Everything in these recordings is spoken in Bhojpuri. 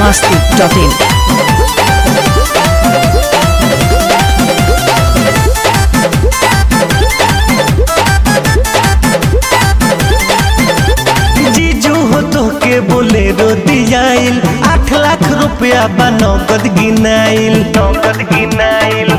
masti.in. जीजू हो तो के बोलेरो दियाइल आठ लाख रुपया बा नगद गिनाइल नगद गिनाइल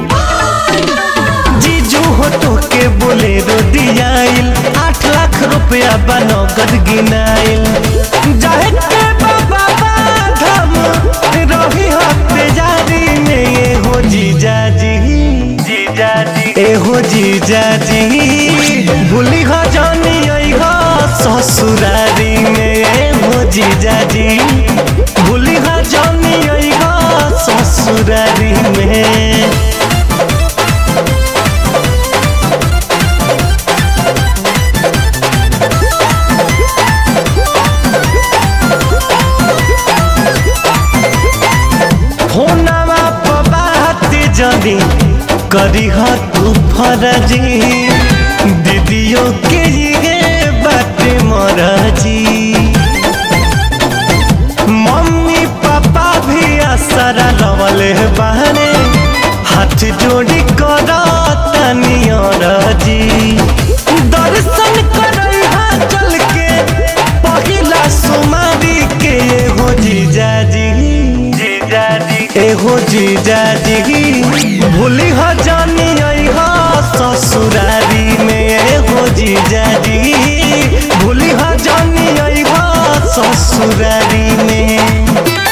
जीजू हो तो के बोलेरो दियाइल आठ लाख रुपया बा नगद गिनाइल जाहे के बाबा बाधम रही हफ्ते जारी में ये हो जीजा जी जीजा जी ए हो जीजा जी भूली हो जानी आई हो ससुरारी में ए हो जीजा जी भूली हो जानी आई हो ससुरारी में होनावा पर बात जदी करी ह तू फरजी दीदियों के ये बाटे मरजी मम्मी पापा भी असरा लवले बहने हाथ जोड़ी कर तनियरजी दर्शन करई हा चल के पहिला सुमारी के हो जीजा जी जीजा जी एहो जीजा जी भूली हो जानी आई हो ससुरारी में एहो जीजा जी भूली हो जानी आई हो ससुरारी में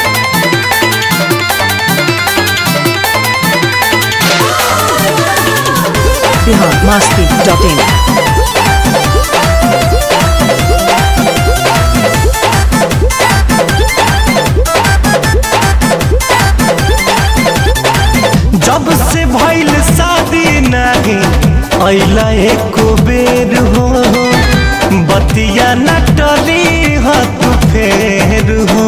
Bihar masti.in. जब से भइल शादी नहीं अइला एको बेर हो बतिया न टली हो तू फेर हो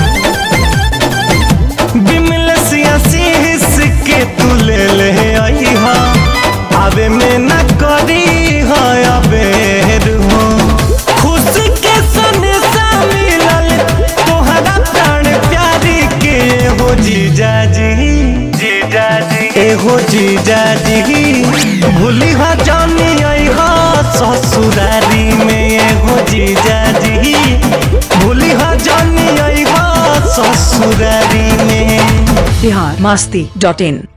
बिमल शीश के तू ले ले आई हा आवे में न करी हो अबेर हो खुश के सनेसा मिलल तोहरा प्राण प्यारी के हो जीजा जी जीजा जी एहो जीजा जी भूली हा जानी आई हा ससुरारी में एहो जीजा जी भूली हा जानी आई हा ससुरारी में Bihar masti.in.